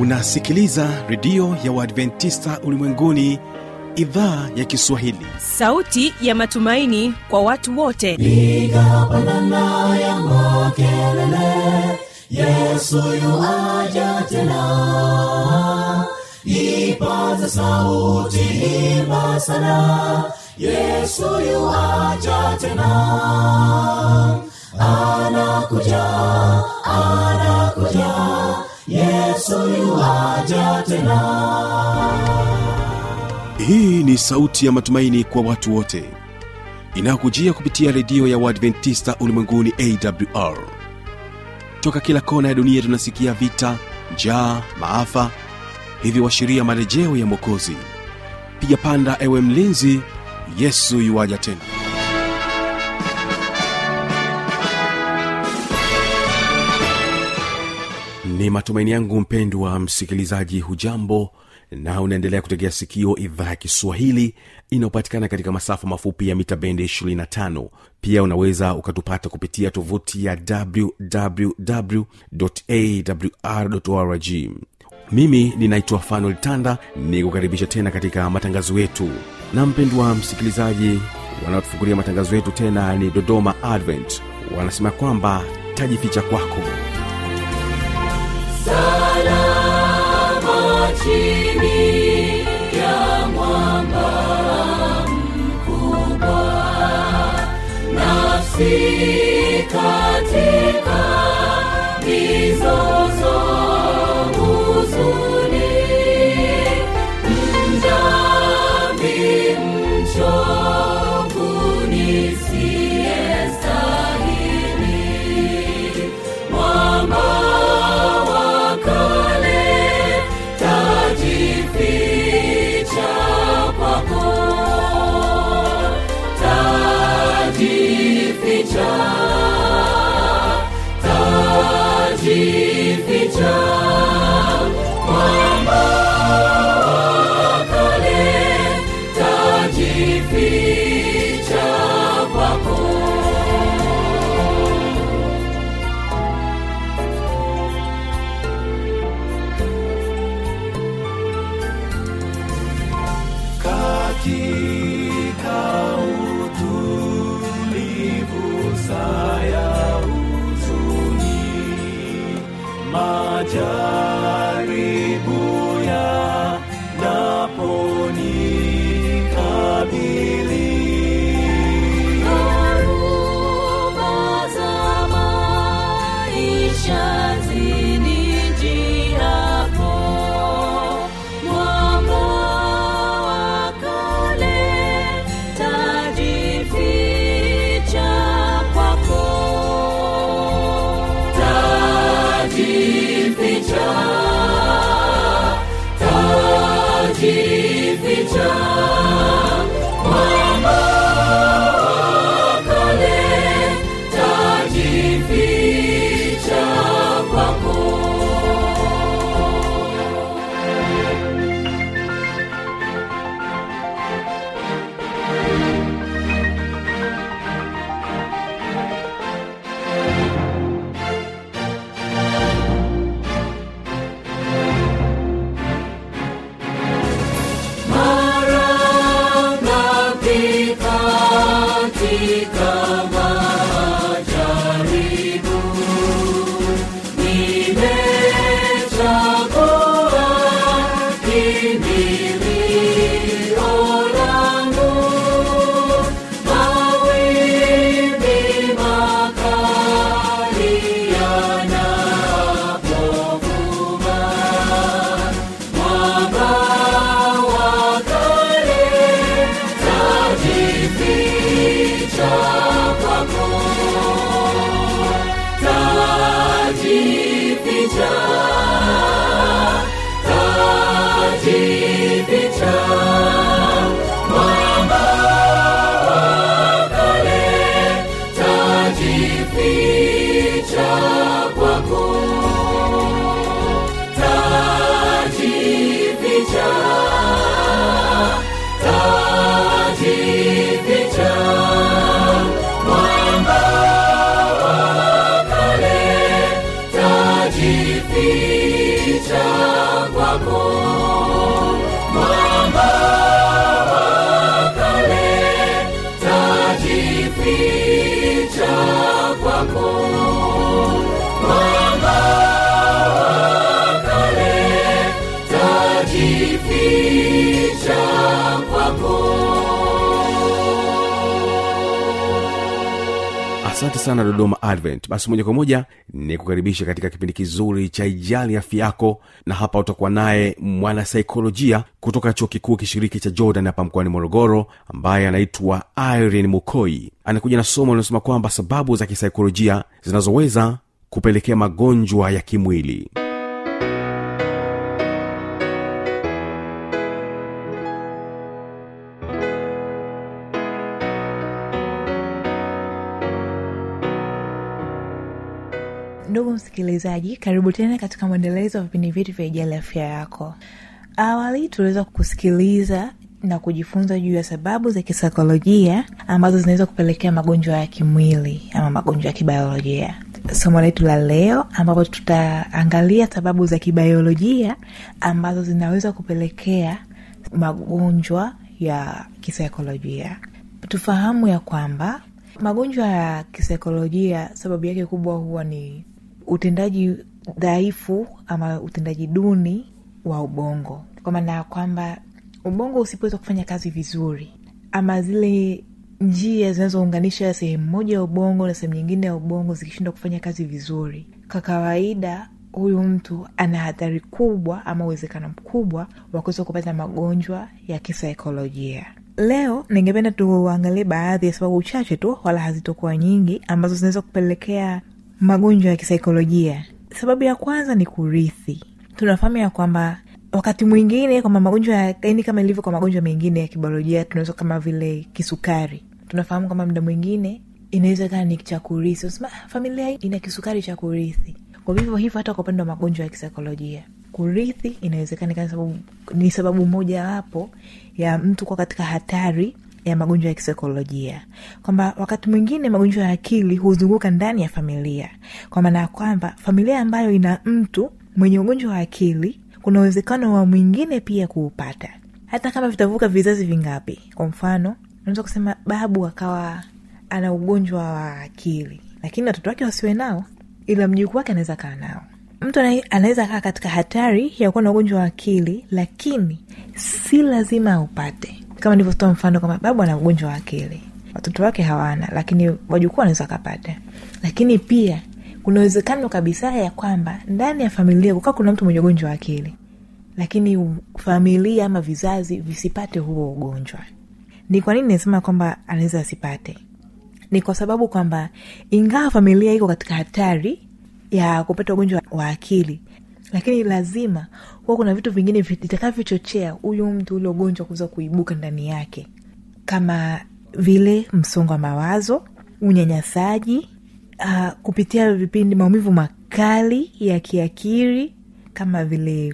unasikiliza redio ya uadventista ulimwenguni idhaa ya kiswahili sauti ya matumaini kwa watu wote piga pandana ya makelele yesu yuaja tena ipaza sauti imba sana yesu yuaja tena anakuja anakuja yesu yuaja tena hii ni sauti ya matumaini kwa watu wote inayokujia kupitia redio ya uadventista ulimwenguni awr toka kila kona ya dunia tunasikia vita njaa maafa hivyo washiria marejeo ya mwokozi piga panda ewe mlinzi yesu yuwaja tena ni matumaini yangu mpendwa msikilizaji hujambo na unaendelea kutegea sikio idhaa ya kiswahili inayopatikana katika masafa mafupi ya mita bendi 25 pia unaweza ukatupata kupitia tovuti ya wwwawr mimi ninaitwa fanuel tanda ni kukaribisha tena katika matangazo yetu na mpendwa msikilizaji wanaotufungulia matangazo yetu tena ni dodoma advent wanasema kwamba tajificha kwako salama chini ya mwamba mkubwa nafsi katika mizozo huzuni mdhambi mchovu nisiyestahili mwamba wa kale tajificha kwako tajificha tajificha mwamba wa kale tajificha kwako katika utulivu saya huzuni majaribu ya naponi kabili Dharuba za maisha zinijiapo, mwamba wa kale tajificha kwako. Tajificha, tajificha, mwamba wa kale tajificha kwako mara ngapi katika majaribu nimechagua kimbilio langu mawimbi makali yanapovuma mwamba wa kale tajificha kwako tajificha tajificha mwamba wa kale tajificha kwako tajificha tajificha mwamba wa kale tajificha tajificha kwako mwamba wa kale tajificha kwako asante sana dodoma advent basi moja kwa moja ni kukaribisha katika kipindi kizuri cha ijali afya yako na hapa utakuwa naye mwanasaikolojia kutoka chuo kikuu kishiriki cha jordan hapa mkoani morogoro ambaye anaitwa irene mukoi anakuja na somo linalosema kwamba sababu za kisaikolojia zinazoweza kupelekea magonjwa ya kimwili ndugu msikilizaji karibu tena katika mwendelezo wa vipindi vyetu vya ijali afya yako awali tuliweza kusikiliza na kujifunza juu ya sababu za kisaikolojia ambazo zinaweza kupelekea magonjwa ya kimwili ama magonjwa ya kibiolojia somo letu la leo ambapo tutaangalia sababu za kibiolojia ambazo zinaweza kupelekea magonjwa ya kisaikolojia tufahamu ya kwamba magonjwa ya kisaikolojia sababu yake kubwa huwa ni utendaji dhaifu ama utendaji duni wa ubongo kwa maana ya kwamba ubongo usipoweza kufanya kazi vizuri ama zile njia zinazounganisha sehemu moja ya ubongo na sehemu nyingine ya ubongo zikishindwa kufanya kazi vizuri kwa kawaida huyu mtu ana hatari kubwa ama uwezekano mkubwa wa kuweza kupata magonjwa ya kisaikolojia leo ningependa tuangalie baadhi ya sababu chache tu wala hazitokuwa nyingi ambazo zinaweza kupelekea magonjwa ya kisaikolojia sababu ya kwanza ni kurithi tunafahamu ya kwamba wakati mwingine kwamba magonjwa ya yani kama ilivyo kwa magonjwa mengine ya kibiolojia tunaweza kama vile kisukari tunafahamu kwamba muda mwingine inaweza kaa ni cha kurithi unasema "Ah, familia hii ina kisukari cha kurithi kwa vivyo hivyo hata kwa upande wa magonjwa ya kisaikolojia kurithi inawezekana ikawa sababu, ni sababu mojawapo ya mtu kuwa katika hatari ya magonjwa ya kisaikolojia kwamba wakati mwingine magonjwa ya akili huzunguka ndani ya familia kwa maana ya kwamba familia ambayo ina mtu mwenye ugonjwa wa akili kuna uwezekano wa mwingine pia kuupata hata kama vitavuka vizazi vingapi kwa mfano unaweza kusema babu akawa ana ugonjwa wa akili lakini watoto wake wasiwe nao ila mjukuu wake anaweza kaa nao mtu ana- anaweza kaa katika hatari ya kuwa na ugonjwa wa akili lakini si lazima aupate kama nilivyotoa mfano kwamba babu ana ugonjwa wa akili watoto wake hawana lakini wajukuu wanaweza wakapata lakini pia kuna uwezekano kabisa ya kwamba ndani ya familia kukaa kuna mtu mwenye ugonjwa wa akili lakini u- familia ama vizazi visipate huo ugonjwa ni kwa nini nasema kwamba anaweza asipate ni kwa sababu kwamba ingawa familia iko katika hatari ya kupata ugonjwa wa akili lakini lazima huwa kuna vitu vingine vitakavyochochea huyu mtu ule ugonjwa kuweza kuibuka ndani yake kama vile msongo wa mawazo unyanyasaji uh, kupitia vipindi maumivu makali ya kiakili kama vile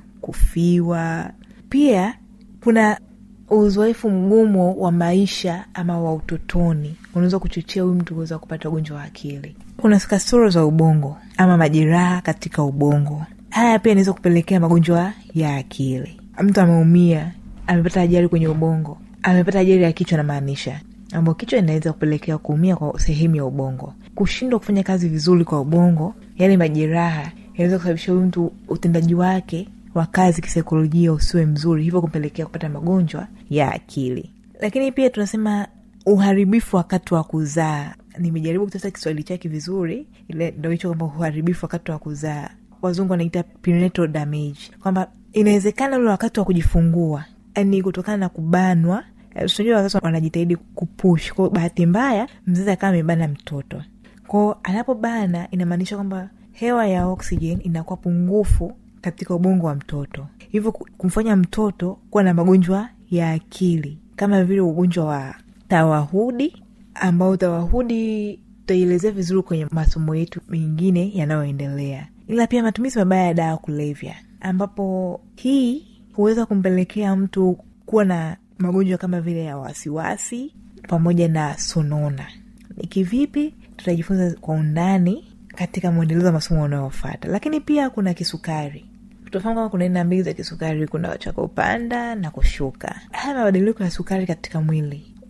kufiwa pia kuna uzoefu mgumu wa maisha ama wa utotoni unaweza kuchochea huyu mtu kuweza kupata ugonjwa wa akili kuna kasoro za ubongo ama majeraha katika ubongo haya pia inaweza kupelekea magonjwa ya akili mtu ameumia amepata ajali kwenye ubongo amepata ajali ya kichwa namaanisha ambao kichwa inaweza kupelekea kuumia kwa sehemu ya ubongo kushindwa kufanya kazi vizuri kwa ubongo yale majeraha yanaweza kusababisha huyu mtu utendaji wake wa kazi kisaikolojia usiwe mzuri hivyo kumpelekea kupata magonjwa ya akili lakini pia tunasema uharibifu wakati wa kuzaa nimejaribu kutafuta kiswahili chake vizuri ile ndo hicho kwamba uharibifu wakati wa kuzaa wazungu wanaita prenatal damage kwamba inawezekana ule wakati wa kujifungua yani kutokana na kubanwa eh, tunajua wazazi wanajitahidi kupush kwao bahati mbaya mzazi akawa amebana mtoto kwao anapobana inamaanisha kwamba hewa ya oxygen inakuwa pungufu katika ubongo wa mtoto hivyo ku- kumfanya mtoto kuwa na magonjwa ya akili kama vile ugonjwa wa tawahudi ambao tawahudi tutaielezea vizuri kwenye masomo yetu mengine yanayoendelea ila pia matumizi mabaya ya dawa ya kulevya ambapo hii huweza kumpelekea mtu kuwa na magonjwa kama vile ya wasiwasi pamoja na sonona ni kivipi tutajifunza kwa undani katika mwendelezo wa masomo unayofata lakini pia kuna kisukari tunafahamu kama kuna aina mbili za kisukari kuna cha kupanda na kushuka haya mabadiliko ya sukari katika mwili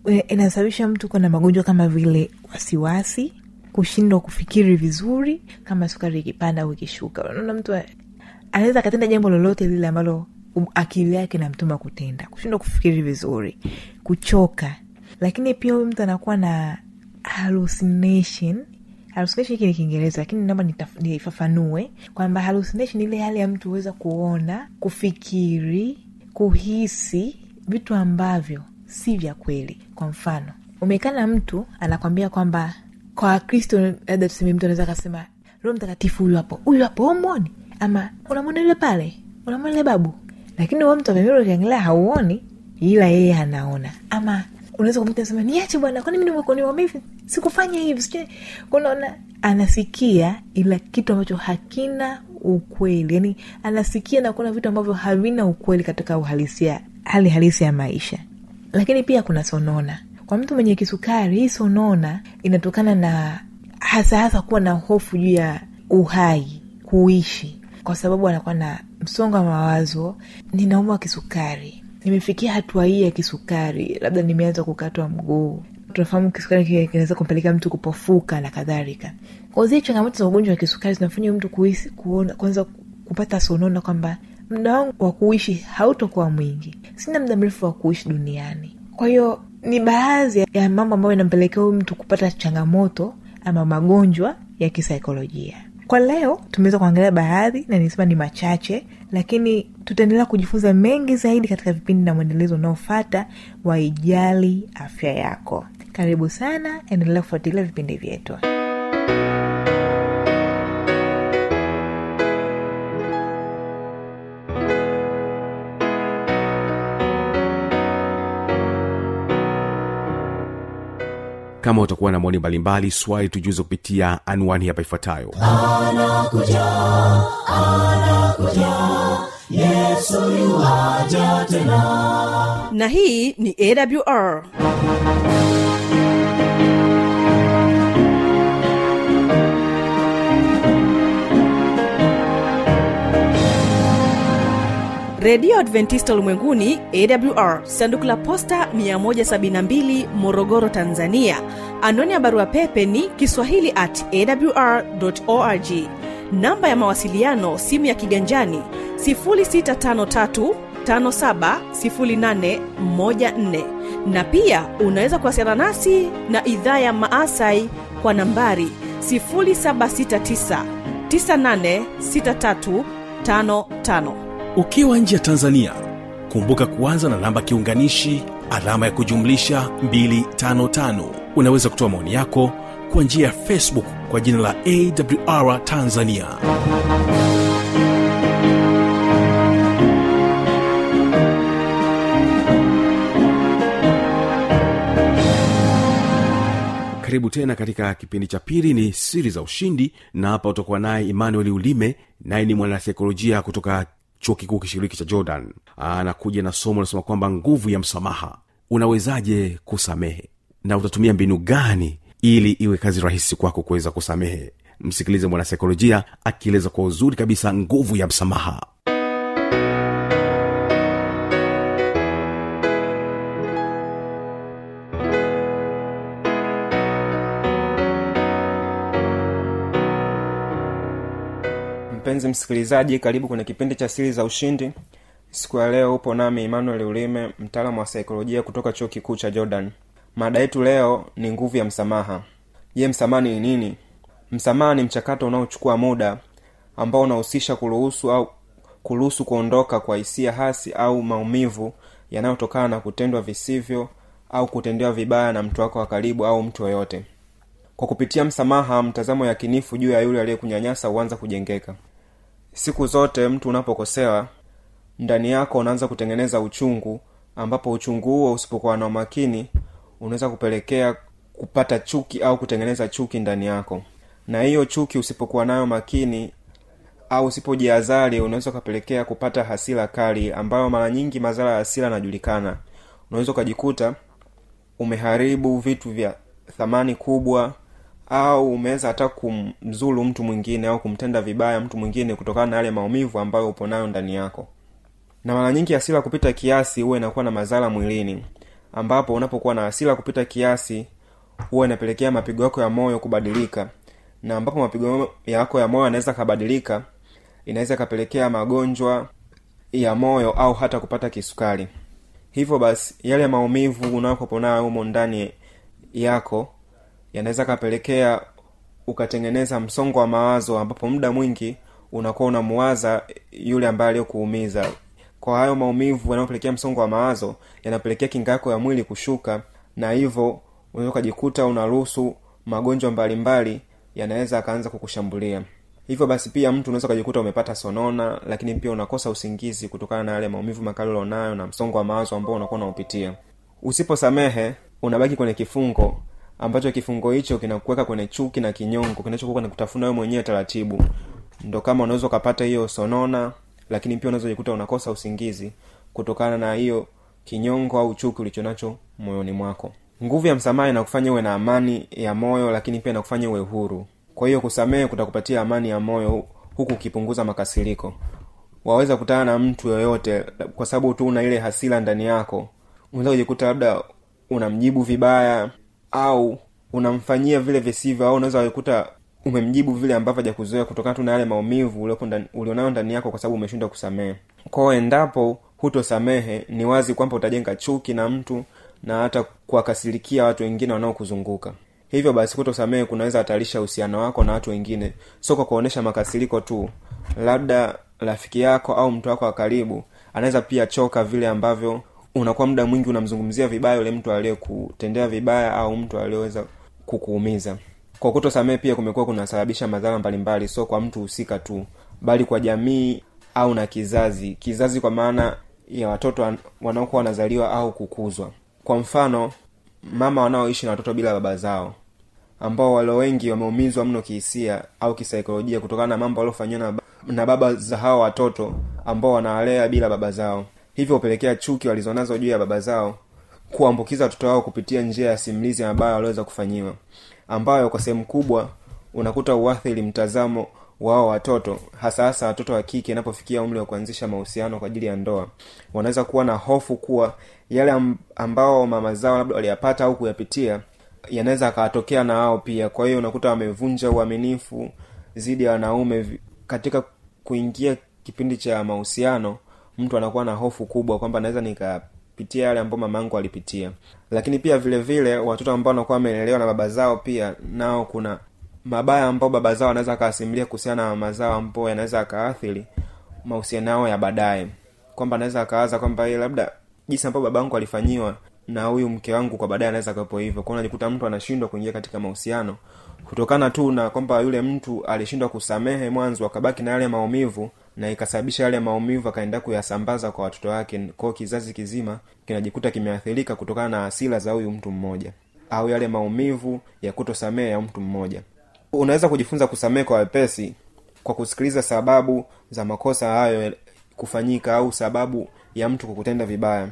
e, inasababisha mtu kuwa na magonjwa kama vile wasiwasi kushindwa kufikiri vizuri kama sukari ikipanda au ikishuka unaona mtu a- anaweza akatenda jambo lolote lile ambalo um- akili yake namtuma kutenda kushindwa kufikiri vizuri kuchoka lakini pia huyu mtu anakuwa na hallucination hallucination hiki ni kiingereza lakini naomba nitaf- nifafanue kwamba hallucination ile hali ya mtu huweza kuona kufikiri kuhisi vitu ambavyo si vya kweli kwa mfano umekaa na mtu anakwambia kwamba kwa wakristo labda tuseme mtu anaweza akasema roho mtakatifu huyu hapo huyu hapo umwoni ama unamwona yule pale unamwona yule babu lakini huo mtu amemira ukiangalia hauoni ila yeye anaona ama unaweza kumta sema niache bwana kwani mimi nimekuwa hivi sikufanya hivi sijui kunaona anasikia ila kitu ambacho hakina ukweli yani anasikia na kuona vitu ambavyo havina ukweli katika uhalisia hali halisi ya maisha lakini pia kuna sonona kwa mtu mwenye kisukari hii sonona inatokana na hasa hasa kuwa na hofu juu ya uhai kuishi kwa sababu anakuwa na msongo wa mawazo ninaumwa kisukari nimefikia hatua hii ya kisukari labda nimeanza kukatwa mguu tunafahamu kisukari ki- kinaweza kumpelekea mtu kupofuka na kadhalika kwa zile changamoto za ugonjwa wa kisukari zinafanya mtu kuhisi kuona kwanza kupata sonona kwamba muda wangu wa kuishi hautokuwa mwingi sina muda mrefu wa kuishi duniani kwa hiyo ni baadhi ya mambo ambayo inampelekea huyu mtu kupata changamoto ama magonjwa ya kisaikolojia kwa leo tumeweza kuangalia baadhi na nisema ni machache lakini tutaendelea kujifunza mengi zaidi katika vipindi na mwendelezo unaofata wa ijali afya yako karibu sana endelea kufuatilia vipindi vyetu kama utakuwa na maoni mbalimbali swali tujuze kupitia anwani hapa ifuatayo na hii ni awr redio adventista ulimwenguni awr sanduku la posta 172 morogoro tanzania anwani ya barua pepe ni kiswahili at awr org namba ya mawasiliano simu ya kiganjani 653 570814 na pia unaweza kuwasiliana nasi na idhaa ya maasai kwa nambari 769 986355 ukiwa nje ya tanzania kumbuka kuanza na namba kiunganishi alama ya kujumlisha 255 unaweza kutoa maoni yako kwa njia ya facebook kwa jina la awr tanzania karibu tena katika kipindi cha pili ni siri za ushindi na hapa utakuwa naye emmanuel ulime naye ni mwanasaikolojia kutoka chuo kikuu kishiriki cha jordan anakuja na somo anasema kwamba nguvu ya msamaha unawezaje kusamehe na utatumia mbinu gani ili iwe kazi rahisi kwako kuweza kusamehe msikilize mwanasaikolojia akieleza kwa uzuri kabisa nguvu ya msamaha mpenzi msikilizaji karibu kwenye kipindi cha siri za ushindi siku ya leo upo nami emmanuel ulime mtaalamu wa saikolojia kutoka chuo kikuu cha jordan mada yetu leo ni nguvu ya msamaha je msamaha ni nini msamaha ni mchakato unaochukua muda ambao unahusisha kuruhusu au kuruhusu kuondoka kwa hisia hasi au maumivu yanayotokana na kutendwa visivyo au kutendewa vibaya na mtu wako wa karibu au mtu yoyote kwa kupitia msamaha mtazamo yakinifu juu ya yule aliyekunyanyasa huanza kujengeka siku zote mtu unapokosewa ndani yako unaanza kutengeneza uchungu ambapo uchungu huo usipokuwa na umakini unaweza kupelekea kupata chuki au kutengeneza chuki ndani yako na hiyo chuki usipokuwa nayo makini au usipojiazari unaweza ukapelekea kupata hasira kali ambayo mara nyingi madhara ya hasira yanajulikana unaweza ukajikuta umeharibu vitu vya thamani kubwa au umeweza hata kumzulu mtu mwingine au kumtenda vibaya mtu mwingine kutokana na yale maumivu ambayo upo nayo ndani yako na mara nyingi hasira kupita kiasi huwa inakuwa na madhara mwilini ambapo unapokuwa na hasira kupita kiasi huwa inapelekea mapigo yako ya moyo kubadilika na ambapo mapigo yako ya moyo yanaweza kabadilika inaweza ikapelekea magonjwa ya moyo au hata kupata kisukari hivyo basi yale maumivu unakopo nayo humo ndani yako yanaweza kapelekea ukatengeneza msongo wa mawazo ambapo muda mwingi unakuwa unamuwaza yule ambaye aliyokuumiza kwa hayo maumivu yanayopelekea msongo wa mawazo yanapelekea kinga yako ya mwili kushuka na hivyo unaweza ukajikuta unaruhusu magonjwa mbalimbali yanaweza akaanza kukushambulia hivyo basi pia mtu unaweza ukajikuta umepata sonona lakini pia unakosa usingizi kutokana na yale maumivu makali ulionayo na msongo wa mawazo ambao unakuwa unaupitia usiposamehe unabaki kwenye kifungo ambacho kifungo hicho kinakuweka kwenye chuki na kinyongo kinachokuwa na kutafuna wewe mwenyewe taratibu ndo kama unaweza ukapata hiyo sonona lakini pia unaweza jikuta unakosa usingizi kutokana na hiyo kinyongo au chuki ulichonacho moyoni mwako nguvu ya msamaha inakufanya uwe na amani ya moyo lakini pia inakufanya uwe huru kwa hiyo kusamehe kutakupatia amani ya moyo huku ukipunguza makasiriko waweza kutana na mtu yoyote kwa sababu tu una ile hasira ndani yako unaweza kujikuta labda unamjibu vibaya au unamfanyia vile visivyo au unaweza kujikuta umemjibu vile ambavyo hajakuzoea kutokana tu na yale maumivu uliopo ndani- ulionayo ndani yako kwa sababu umeshindwa kusamehe kwao endapo hutosamehe ni wazi kwamba utajenga chuki na mtu na hata kuwakasirikia watu wengine wanaokuzunguka hivyo basi kutosamehe kunaweza hatarisha uhusiano wako na watu wengine sio kwa kuonyesha makasiriko tu labda rafiki yako au mtu wako wa karibu anaweza pia choka vile ambavyo unakuwa muda mwingi unamzungumzia vibaya yule mtu aliyekutendea vibaya au mtu aliyeweza kukuumiza kwa kutosamehe pia kumekuwa kunasababisha madhara mbalimbali sio kwa mtu husika tu bali kwa jamii au na kizazi kizazi kwa maana ya watoto wan- wanaokuwa wanazaliwa au kukuzwa kwa mfano mama wanaoishi na watoto bila baba zao ambao wale wengi wameumizwa mno kihisia au kisaikolojia kutokana na mambo waliofanyiwa na, ba- na baba za hao watoto ambao wanawalea bila baba zao hivyo hupelekea chuki walizonazo juu ya baba zao kuambukiza watoto wao kupitia njia ya simulizi ambayo waliweza kufanyiwa ambayo kwa sehemu kubwa unakuta uathiri mtazamo wao watoto hasa hasa watoto wa kike inapofikia umri wa kuanzisha mahusiano kwa ajili ya ndoa wanaweza kuwa na hofu kuwa yale am- ambao mama zao labda waliyapata au kuyapitia yanaweza akawatokea na wao pia kwa hiyo unakuta wamevunja uaminifu dhidi ya wanaume vi- katika kuingia kipindi cha mahusiano mtu anakuwa na hofu kubwa kwamba naweza nikapitia yale ambayo mama yangu alipitia lakini pia vile vile watoto ambao wanakuwa wamelelewa na baba zao pia nao kuna mabaya ambao baba zao anaweza akawasimulia kuhusiana na mama zao ambao yanaweza akaathiri mahusiano yao ya baadaye kwamba anaweza akawaza kwamba yeye labda jinsi ambavyo baba yangu alifanyiwa na huyu mke wangu kwa baadaye anaweza akawepo hivyo kwao unajikuta mtu anashindwa kuingia katika mahusiano kutokana tu na kwamba yule mtu alishindwa kusamehe mwanzo akabaki na yale maumivu na ikasababisha yale maumivu akaenda kuyasambaza kwa watoto wake kwao kizazi kizima kinajikuta kimeathirika kutokana na hasira za huyu mtu mmoja au yale maumivu ya kutosamehe ya mtu mmoja unaweza kujifunza kusamehe kwa wepesi kwa kusikiliza sababu za makosa hayo kufanyika au sababu ya mtu kukutenda vibaya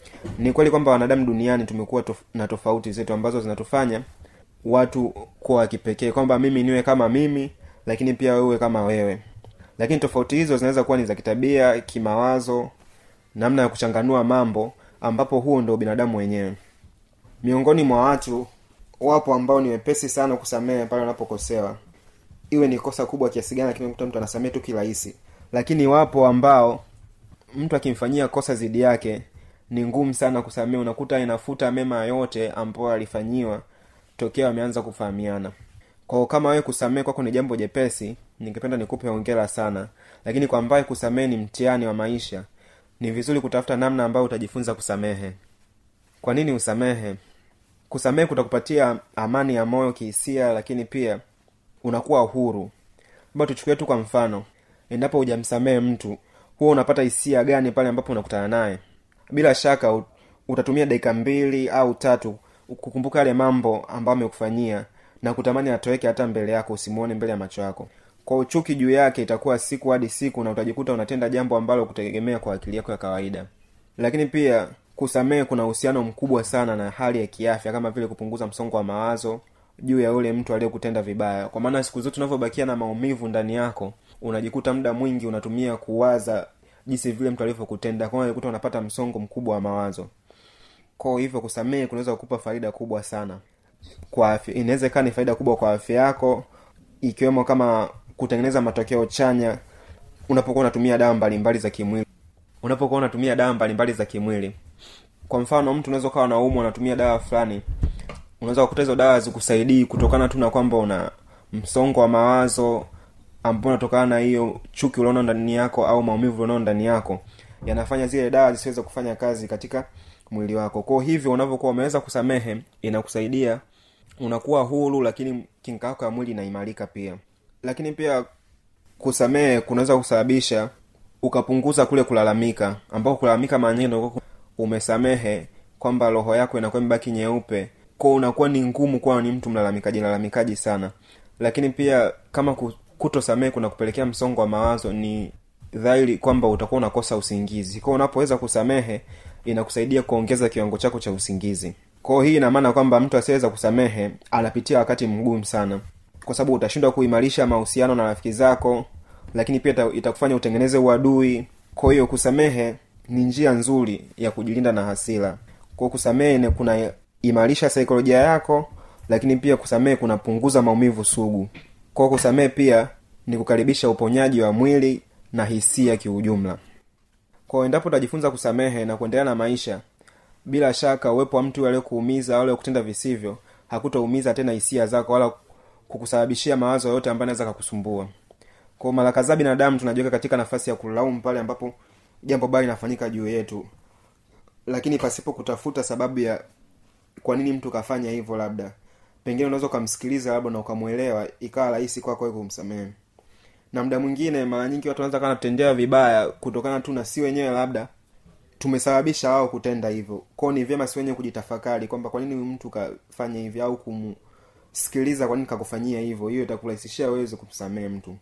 ni kweli kwamba wanadamu duniani tumekuwa tof- na tofauti zetu ambazo zinatufanya watu kuwa wa kipekee kwamba mimi niwe kama mimi lakini pia wewe kama wewe lakini tofauti hizo zinaweza kuwa ni za kitabia kimawazo namna ya kuchanganua mambo ambapo huo ndo binadamu wenyewe miongoni mwa watu wapo ambao ni wepesi sana kusamehe pale wanapokosewa iwe ni kosa kubwa kiasi gani lakini unakuta mtu anasamehe tu kirahisi lakini wapo ambao mtu akimfanyia kosa zidi yake ni ngumu sana kusamehe unakuta inafuta mema yote ambayo alifanyiwa tokea wameanza kufahamiana kwao kama wewe kusamehe kwako ni jambo jepesi ningependa nikupe hongera sana lakini kwa ambaye kusamehe ni mtihani wa maisha ni vizuri kutafuta namna ambayo utajifunza kusamehe kwa nini usamehe kusamehe kutakupatia amani ya moyo kihisia lakini pia unakuwa huru labda tuchukulie tu kwa mfano endapo hujamsamehe mtu huwa unapata hisia gani pale ambapo unakutana naye bila shaka u- utatumia dakika mbili au tatu kukumbuka yale mambo ambayo amekufanyia na kutamani atoweke hata mbele yako usimuone mbele ya macho yako kwa uchuki juu yake itakuwa siku hadi siku na utajikuta unatenda jambo ambalo kutegemea kwa akili yako ya kawaida lakini pia kusamehe kuna uhusiano mkubwa sana na hali ya kiafya kama vile kupunguza msongo wa mawazo juu ya yule mtu aliyekutenda vibaya kwa maana siku zote unavyobakia na maumivu ndani yako unajikuta muda mwingi unatumia kuwaza jinsi vile mtu alivyokutenda kwa hiyo unajikuta unapata msongo mkubwa wa mawazo kwao hivyo kusamehe kunaweza kukupa faida kubwa sana kwa afya inaweza ikawa ni faida kubwa kwa afya yako ikiwemo kama kutengeneza matokeo chanya unapokuwa unatumia dawa mbalimbali za kimwili unapokuwa unatumia dawa mbalimbali za kimwili kwa mfano mtu unaweza ukawa naumwa unatumia dawa fulani unaweza kukuta hizo dawa zikusaidii kutokana tu na kwamba una msongo wa mawazo ambao unatokana na hiyo chuki ulionao ndani yako au maumivu ulionao ndani yako yanafanya zile dawa zisiweze kufanya kazi katika mwili wako kwao hivyo unavyokuwa umeweza kusamehe inakusaidia unakuwa huru lakini kinga yako ya mwili inaimarika pia lakini pia kusamehe kunaweza kusababisha ukapunguza kule kulalamika ambao kulalamika mara nyingi ndio umesamehe kwamba roho yako inakuwa imebaki nyeupe ko unakuwa ni ngumu kuwa ni mtu mlalamikaji lalamikaji sana lakini pia kama ku- kutosamehe kuna kupelekea msongo wa mawazo ni dhahiri kwamba utakuwa unakosa usingizi kwao unapoweza kusamehe inakusaidia kuongeza kiwango chako cha usingizi kwao hii ina maana kwamba mtu asiyeweza kusamehe anapitia wakati mgumu sana kwa sababu utashindwa kuimarisha mahusiano na rafiki zako lakini pia ita- itakufanya utengeneze uadui kwa hiyo kusamehe ni njia nzuri ya kujilinda na hasira kwa kusamehe ni kuna imarisha saikolojia yako lakini pia kusamehe kunapunguza maumivu sugu kwa kusamehe pia ni kukaribisha uponyaji wa mwili na hisia kiujumla kwa endapo utajifunza kusamehe na kuendelea na maisha bila shaka uwepo wa mtu aliyekuumiza au aliyekutenda visivyo hakutaumiza tena hisia zako wala kukusababishia mawazo yoyote ambayo anaweza kakusumbua kwa mara kadhaa binadamu tunajiweka katika nafasi ya kulaumu pale ambapo jambo baya linafanyika juu yetu lakini pasipo kutafuta sababu ya kwa nini mtu kafanya hivyo labda pengine unaweza ukamsikiliza labda na ukamwelewa ikawa rahisi kwako wewe kumsamehe na muda mwingine mara nyingi watu wanaweza kana tutendea vibaya kutokana tu na si wenyewe labda tumesababisha wao kutenda hivyo kwao ni vyema si wenyewe kujitafakari kwamba kwa nini huyu mtu kafanya hivi au kumsikiliza kwa nini kakufanyia hivyo hiyo itakurahisishia weweze kumsamehe mtu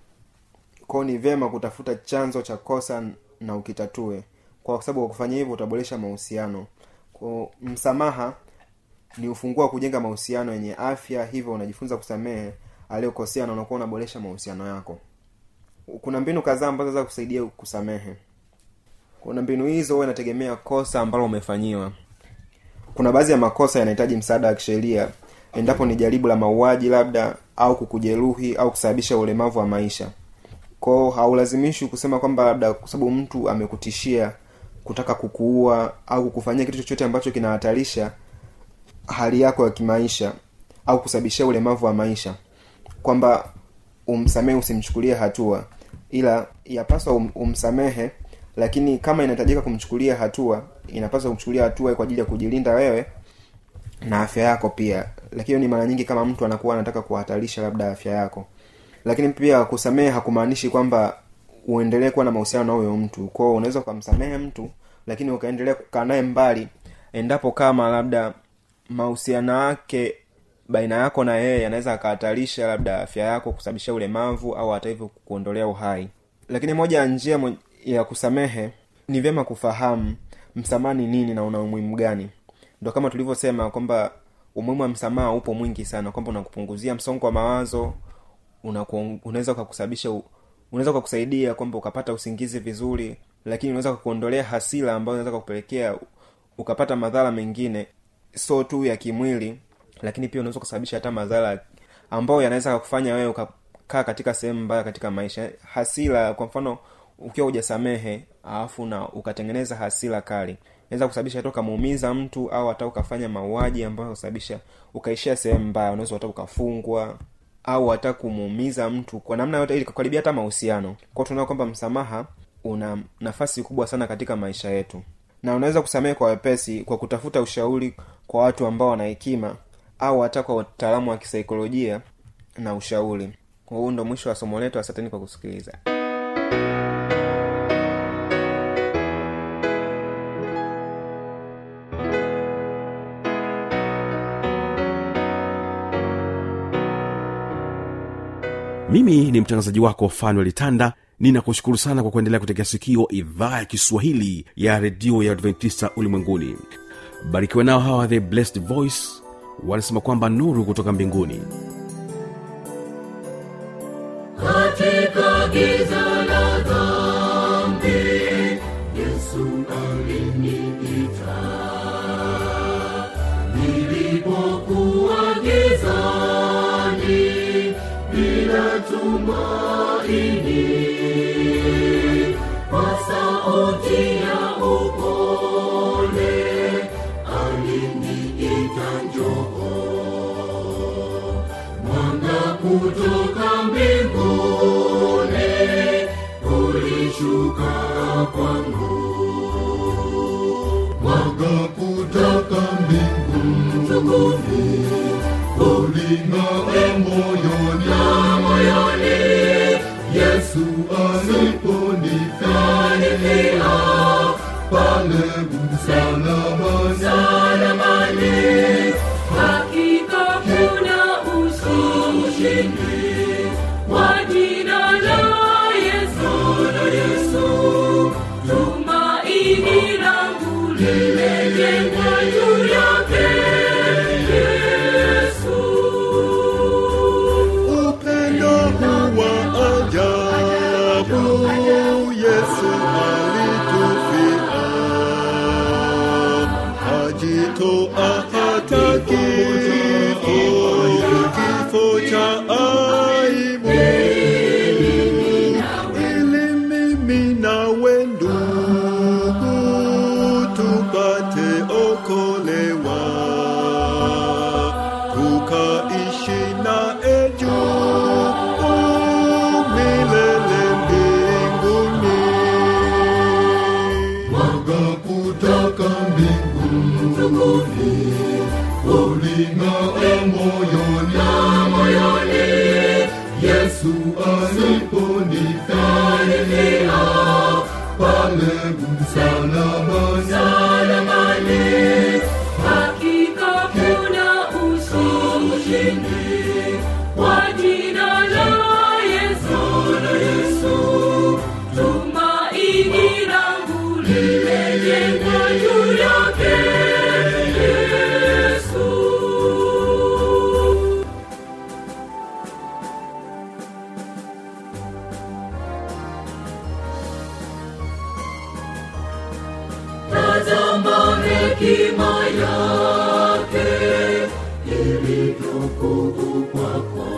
kwao ni vyema kutafuta chanzo cha kosa na ukitatue kwa sababu kwa kufanya hivyo utaboresha mahusiano kwa msamaha ni ufunguo wa kujenga mahusiano yenye afya hivyo unajifunza kusamehe aliyokosea na unakuwa unaboresha mahusiano yako kuna mbinu kadhaa ambazo za kusaidia kusamehe kuna mbinu hizo huwa inategemea kosa ambalo umefanyiwa kuna baadhi ya makosa yanahitaji msaada wa kisheria endapo ni jaribu la mauaji labda au kukujeruhi au kusababisha ulemavu wa maisha kwao haulazimishwi kusema kwamba labda kwa sababu mtu amekutishia kutaka kukuua au kukufanyia kitu chochote ambacho kinahatarisha hali yako ya kimaisha au kusababishia ulemavu wa maisha kwamba umsamehe usimchukulie hatua ila yapaswa um, umsamehe lakini kama inahitajika kumchukulia hatua inapaswa kumchukulia hatua kwa ajili ya kujilinda wewe na afya yako pia lakini ni mara nyingi kama mtu anakuwa anataka kuhatarisha labda afya yako lakini pia kusamehe hakumaanishi kwamba uendelee kuwa na mahusiano na huyo mtu kwao unaweza ukamsamehe mtu lakini ukaendelea kukaa naye mbali endapo kama labda mahusiano yake baina yako na yeye yanaweza akahatarisha labda afya yako kusababisha ulemavu au hata hivyo kuondolea uhai lakini moja ya njia mo- ya kusamehe ni vyema kufahamu msamaha ni nini na una umuhimu gani ndo kama tulivyosema kwamba umuhimu wa msamaha upo mwingi sana kwamba unakupunguzia msongo wa mawazo unaku- unaweza ukakusababisha u- unaweza ukakusaidia kwamba ukapata usingizi vizuri lakini unaweza kukuondolea hasira ambayo inaweza kukupelekea u- ukapata madhara mengine so tu ya kimwili lakini pia unaweza kusababisha hata madhara ambayo yanaweza kufanya wewe ukakaa katika sehemu mbaya katika maisha hasira kwa mfano ukiwa hujasamehe alafu na ukatengeneza hasira kali inaweza kusababisha hata ukamuumiza mtu au hata ukafanya mauaji ambayo husababisha ukaishia sehemu mbaya unaweza hata ukafungwa au hata kumuumiza mtu kwa namna yote ili kukaribia hata mahusiano kwao tunaona kwamba msamaha una nafasi kubwa sana katika maisha yetu na unaweza kusamehe kwa wepesi kwa kutafuta ushauri kwa watu ambao wana hekima au hata kwa wataalamu wa kisaikolojia na ushauri kwa huu ndo mwisho wa somo letu asanteni kwa kusikiliza mimi ni mtangazaji wako fanuel tanda ninakushukuru sana kwa kuendelea kutegea sikio idhaa ya kiswahili ya redio ya adventista ulimwenguni barikiwa nao hawa the blessed voice wanasema kwamba nuru kutoka mbinguni katika giza la dhambi yesu aliniita tumaini kwa sauti ya upole aliniita njoo mwanga kutoka mbinguni ulishuka kwangu mwanga kutoka mbinguni uling'aa moyoni moyoni yesu aliponifia pale msalabani salamani hakika kuna ushindi kwa jina la yesu la yesu tumaini langu limejengwa juu yake yesu upendo huwa ajabu yesu alitufia ajitoa hata kifo kifo cha aibu ili mimi nawe ndugu tupate okolewa tukaishi naye juu milele mbinguni mwanga kutoka mbinguni uling'aa moyoni moyoni yesu aliponifia pale msalabani salamani hakika kuna ushindi kwa jina la yesu la yesu tumaini langu limejengwa juu yake yesu tazama hekima yake ilivyokubu kwako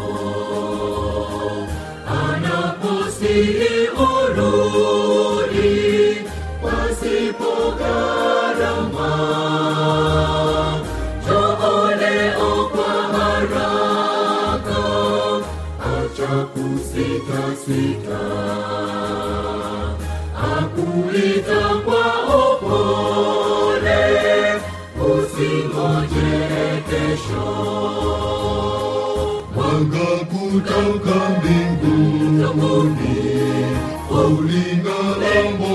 anaposihi urudi pasipo gharama jooleo kwa haraka acha kusitasita akuita kwa upole usingoje kesho mwanga kutoka mbinguni uling'aa